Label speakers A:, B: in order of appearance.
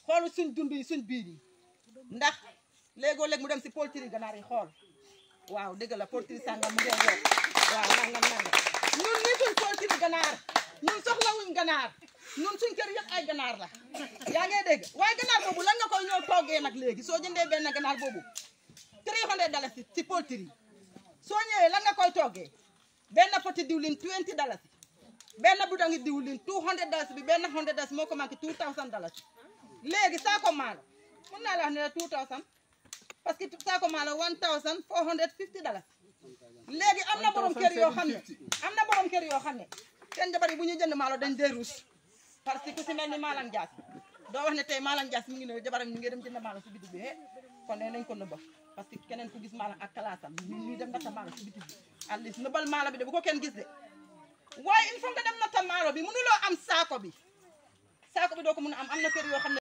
A: xoolu suñ dund yi suñ biir yi ndax léegoo léeg mu dem si poultry ganaar yi xool waaw dëgg la poultry sàngam mu ngeen woo waaw nangam nangam ñun ni suñ poultry ganaar ñun soxlawuñ ganaar ñun suñ kër yëpp ay ganaar la yaa ngay dégg waaye ganaar boobu lan nga koy ñëw toggee nag léegi soo jëndee benn ganaar boobu 300 dalasi ci poultry soo ñëwee lan nga koy toggee benn poti diwlin 20 dalasi benn bidon diwlin 200 dalasi bi benn 100 dalasi moo ko manqué 2000 dalasi léegi saako maalo mun naa la wax ne la 2000 parce que saako maalo 1450 dalasi léegi am na borom kër yoo xam ne am na borom kër yoo xam ne seen jabar yi bu ñuy jënd maalo dañ dee ruus parce que ku si mel ni Malang Jaas doo wax ne tey Malang Jaas mi ngi ne jabaram ñu ngi dem jënd maalo si bitig bi eh kon ne nañ ko nëbba parce que keneen ku gis maalo ak kalaasam ñu ñuy dem natta maalo si bitig bi at least nëbbal maalo bi de bu ko kenn gis de waaye il faut nga dem natta maalo bi mënuloo am saako bi saako bi doo ko mën a am am na kër yoo xam ne